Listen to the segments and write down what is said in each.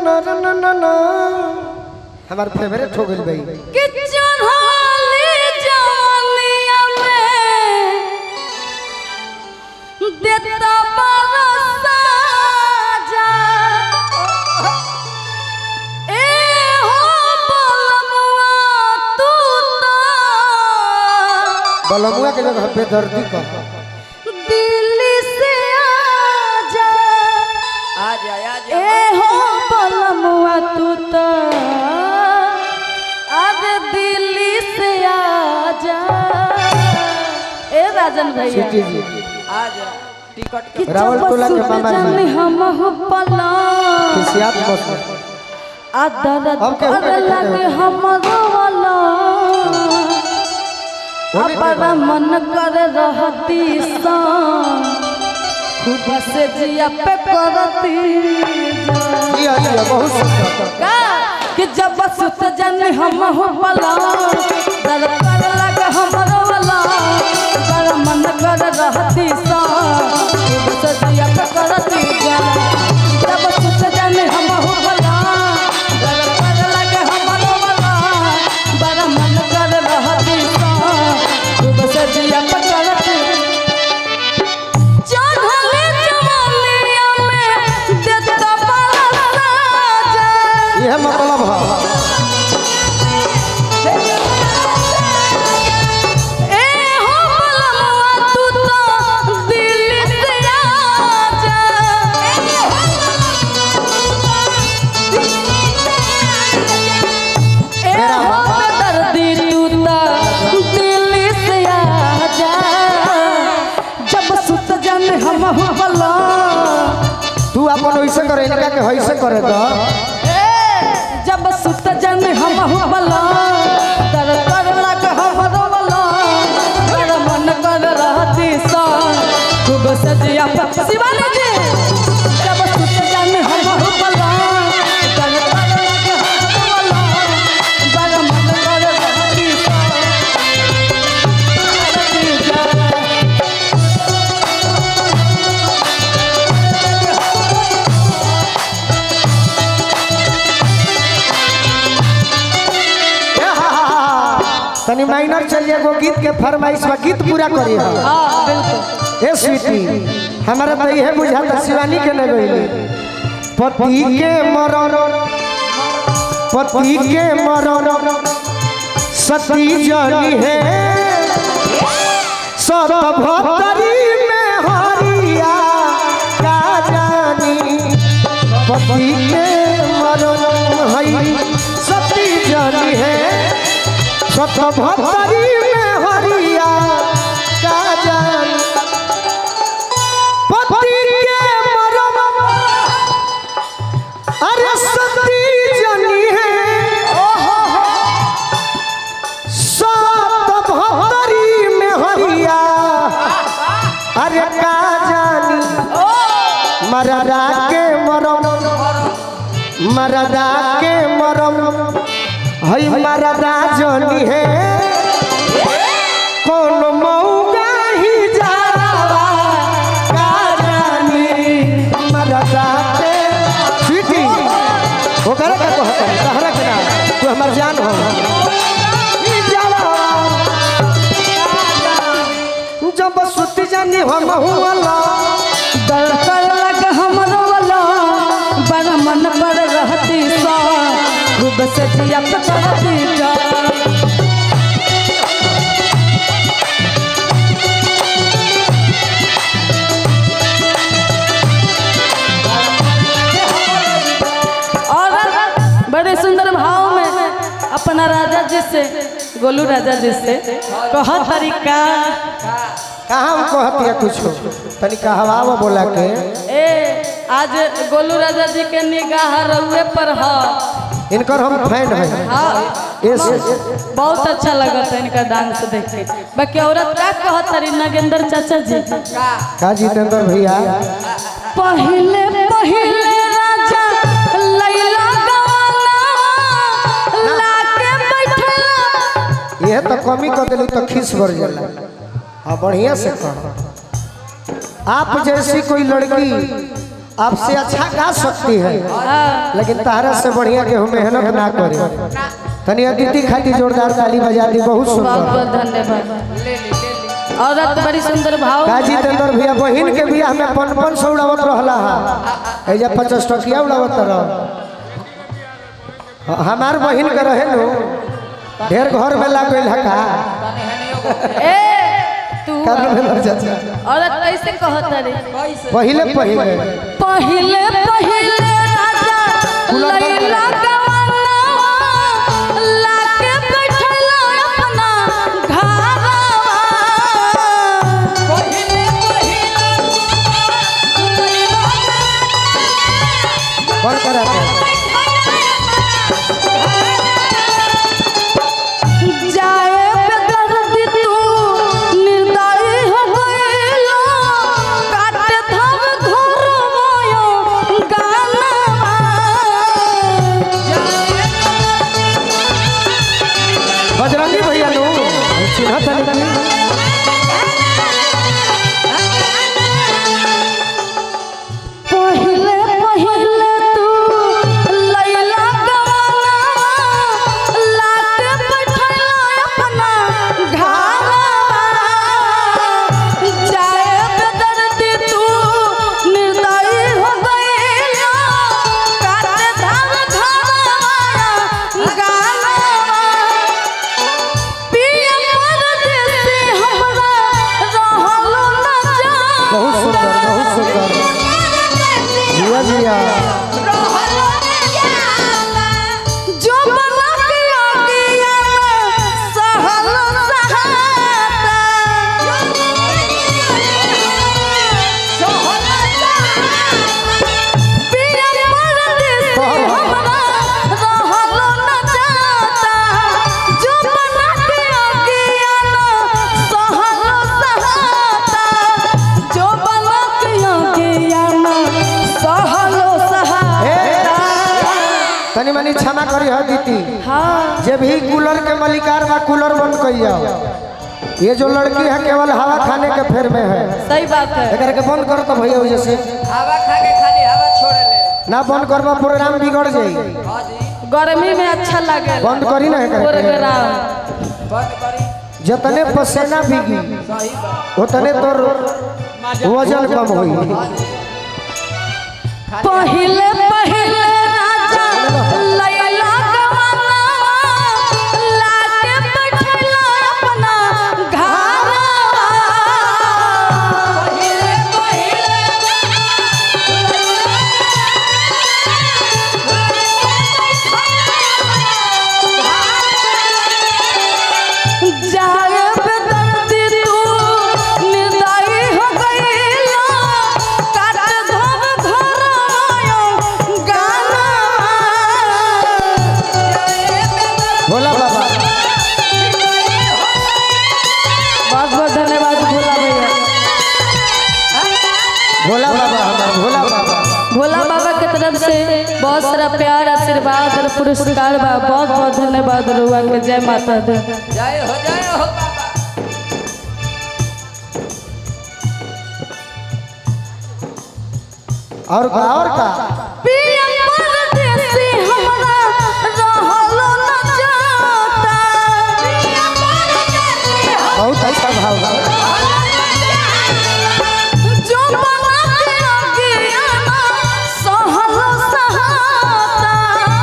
ना ना ना ना ना हमार फेवरेट हो गइल भाई कि चढ़ाली जवानिया में देता बरसा जा ए हो बलमुआ तू तो बलमुआ के जगह पे दर्दी का दिल्ली से आजा आ जा आ जा ए हो बलमुआ तू तो अरे दिल्ली से आजा ए राजन भैया सिटी जी आ जा टिकट कि के रावल टोला के मामा जाने जी। हम हो पला खिसियात बस आ दर्द हम केहू के करे देखते लगे हैं। हमरो वाला होने के अपना मन कर रहती सा खूब से जिया पे करती जा। जी हाँ जी हाँ, बहुत सुंदर का कि जब सुत जन हम हो पला दर कर लगे हमरो वाला कर मन कर रहती सा खूब से जिया पे करती जा जब सुत जन हम हो पला दर कर लगे हमरो वाला कर मन कर रहती सा खूब से जिया पे करती चढ़ले जवानिया में देता बरसा जा यह मतलब है ए हो बलवा तू तो दिल से आजा ए हो बेदर्दी तू तो दिल से आजा जब सुत जन हम हो बला तू अपन वैसे करे इनका के वैसे करे तो जब सुत जन हम बला तर कर लग हमरो बला कर मन कर रहती सा खूब सजिया पर शिवानी जी जब सुत जन हम बला तर कर लग हमरो बला कर मन कर रहती सा रहती जा। ए हा हा हा तनी माइनर चलिए एगो गीत के फरमाइश बा गीत पूरा करिए हाँ बिल्कुल ए स्वीटी हमारा तो यह बुझाता शिवानी के न गइले पति के मरण पति के मरण सती जनी है सब भक्तरी में हरिया का जानी पति के मरण है सती जनी है सब भक्तरी में हरिया का जानी पति के मरम अरे सती जनी है सात भक्तरी में हरिया अरे का जानी मरदा के मरम मरदा के मरम हई मरदा जनी है कौन मौगा ही जावा का जानी मरदा के स्वीटी ओकरा का कहत है तहरा के ना तू हमर जान हो ई जावा जब सुत जानी हम हुआला दर कर लग हमरो वाला बड़ा मन पर रहती सा खूब से जिया पे करती जा और बड़े सुंदर भाव में अपना राजा जी से गोलू राजा जी से कह तरीका कहाँ हम कहत है कुछ तनी कहवावा बोला के ए आज गोलू राजा जी के निगाह रउए पर है इनकर हम फैन है हाँ इस बहुत अच्छा लगा था इनका डांस देख के बाकी औरत का कहत रही नगेंद्र चाचा जी का जितेंद्र भैया पहले पहले राजा लैला गवाना लाके बैठला यह तो कमी कर दिली तो खीस बढ़ जाला हाँ बढ़िया से कह आप जैसी कोई लड़की आपसे अच्छा गा सकती है हाँ लेकिन तारा से बढ़िया के हम मेहनत ना करे तनी अदिति खाती जोरदार ताली बजा दी बहुत बहुत सुंदर बहुत धन्यवाद ले ली ले ली औरत बड़ी सुंदर भाव काजी तेंदर भैया बहिन के बियाह में पन पन सौ उड़ावत रहला हा एजा पचास टकिया उड़ावत रह हमार बहिन के रहे नु ढेर घर में लाग गइल हा का तनी हनियो को ए तू कारण में लड़ जाता औरत कैसे कहत रे कैसे पहिले पहिले पहिले पहिले राजा लैला गवाना लाके बैठला अपना घरवा पहिले पहिले कौन करा था जाए बेदर्दी तू निर्दयी हो गइलो काटे धर घर मोयो गाना बजरंगी भैया नु चिन्ह तनी तनी पहिले पहिले तू लैला गवाना लाके बैठला अपना घरवा जाए बेदर्दी तू निर्दयी हो गइलो काटे धर घर गाना पिया परदेसी हमरा रहलो न जा बहुत सुंदर बहुत सुंदर जिया जिया जो बना के आगिया सहल सहाता पिया परदेसी हमरा रहलो न जाता जो बना के आगिया सहल सहाता जो बना के आगिया सहल सहाता तनी मनी क्षमा करी ह दीदी हाँ जे भी कूलर के मलिकार बा कूलर बंद कर जाओ ये जो लड़की है केवल हवा खाने के फेर में है सही बात है एकर के बंद करो तो भैया वजह से हवा खा के खाली हवा छोड़े ले ना बंद करबा प्रोग्राम बिगड़ जाई हाँ जी गर्मी में अच्छा लगे बंद करी ना एकर के। प्रोग्राम बंद करी जतने पसीना भीगी सही बात उतने तोर वजन कम होई पहिले पहिले राजा लैला गवाना लाके बैठला अपना घरवा पहिले पहिले जाए बेदर्दी तू निर्दयी हो गइलो काट धर घर आयो गाना भोला बाबा बहुत बहुत धन्यवाद भोला भैया भोला बाबा हमार भोला बाबा भोला बाबा के तरफ से बहुत सारा प्यार आशीर्वाद और पुरस्कार बा बहुत बहुत धन्यवाद रुआ के जय माता दी जय हो जय हो बाबा और का और का पिया परदेसी हमरा रहलो न जाता पिया परदेसी बहुत अच्छा भाव बा जो बना के आगिया सहल सहाता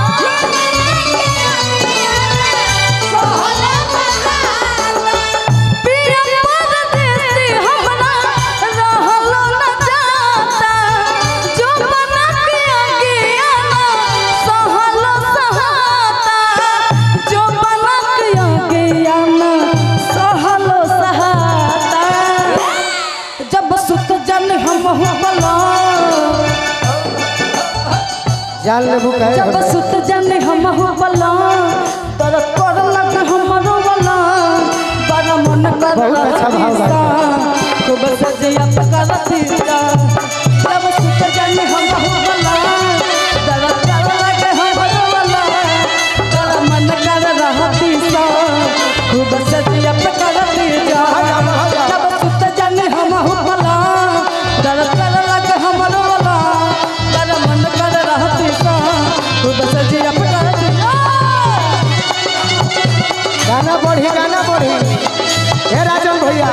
पिया परदेसी हमरा रहलो न जाता जो बना के आगिया सहल सहाता जो बना के आगिया सहल सहाता जब सुत जन हम बला जान लेबू कहे जब सुत जन हम बला तर कर लग हमरो बला बड़ा मन कर बहुत अच्छा भाव बा। खूब सजिया करती जब सुत जन हम बला तर कर लग हमरो बला बड़ा मन कर रहती खूब सजिया करती जब सुत जन हम बला तर कर लग हमरो बला हे राजन भैया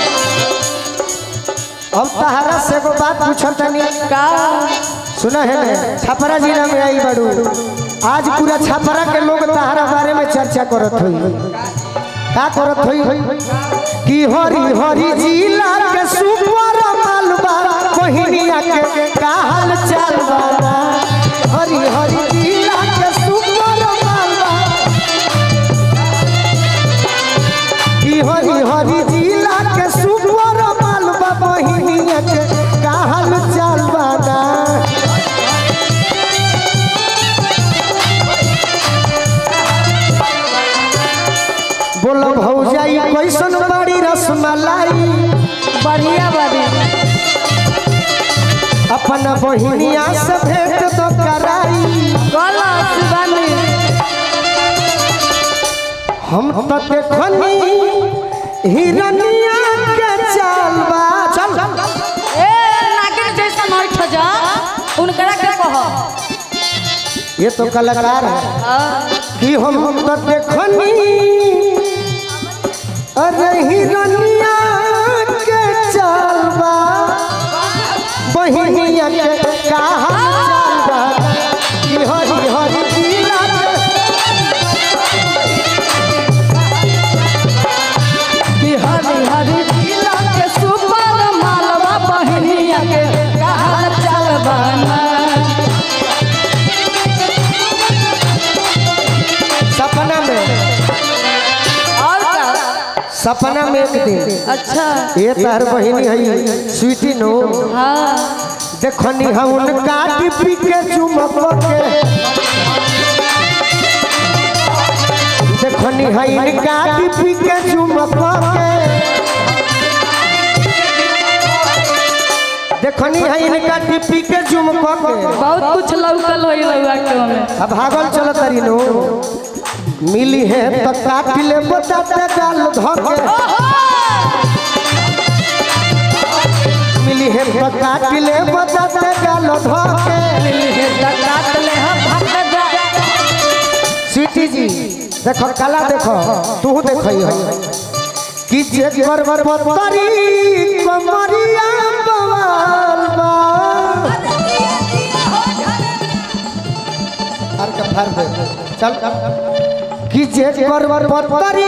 अब तहरा से एगो बात पूछल तनी का सुना है ना छपरा जिला में आई बड़ू आज पूरा छपरा के लोग तहरा बारे में चर्चा करत हुई का करत हुई कि हरी हरी जिला के सुपर मालवा बहिनिया के का हाल चाल बा हरी हरी जिला के सुपर मालवा कि हरी हरी जिला के सुपर मालवा बहिनिया के का हाल चाल बा बोलो भौजाई कैसन बड़ी रसमलाई बढ़िया बड़ी अपन बहिनिया से भेंट तो कराई गलत बनी हम तो देखनी हिरनिया के चालबा चल ए नागिन जैसा नहीं ठजा उनकरा के कह ये तो कलाकार है कि हम तो देखनी अरे हिरनिया के चालबा बहिनिया के का हाल चालबा कि हरी हरी जिला के कि हरी हरी जिला के सुपर मालवा बहनिया के कहा चल बना सपना में और का सपना में एक दिन अच्छा ये तार बहिनी है स्वीटी नो हाँ देखनी हम उनका टिपी के चुमक के देखनी है इनका टिपी के चुमक के देखनी है इनका टिपी के चुमक के बहुत कुछ लौकल होई रउआ के में अब भागल चल तरी नो मिली है तो काट ले बताते गाल धके मिली है तो काट ले बताते गाल धके काट ले हम भाग जा स्वीटी जी देखो कला देखो तू देखो है कि जे कर कर पतरी कमरिया बवाल बा हर का फर दे चल कि जे कर कर पतरी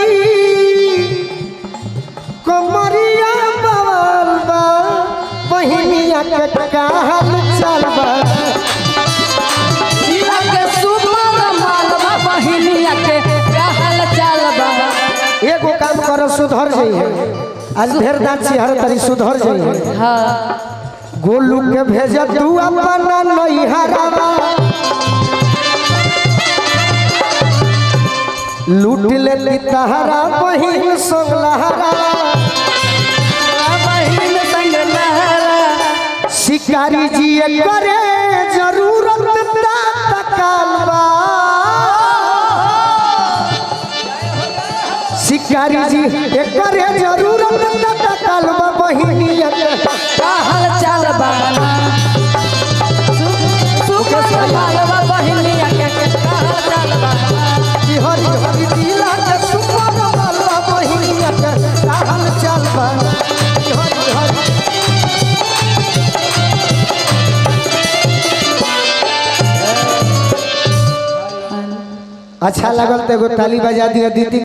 कमरिया बवाल बा बहिनिया के काहल चल बा जिला के सुपर मालवा बहनिया के कहल चल बा एगो काम करो सुधर जाइए आज ढेर दांत हर तरी सुधर जाइए हाँ गोलू के भेज तू अपना नैहरावा लूट ले ली तहरा बहिन सोगलहरा बहिन संग लहरा शिकारी जी ये करे जरूरत तकालबा शिकारी जी ये करे जरूरत तकालबा बहिनिया के कहल चल बना सुपर मालवा बहनिया के कहल चल बना कि हरी हरी जिला के सुपर वाला बहिनिया के कहल चल बा कि हरी हरी अच्छा लगल तो एगो ताली बजा दिया दीदी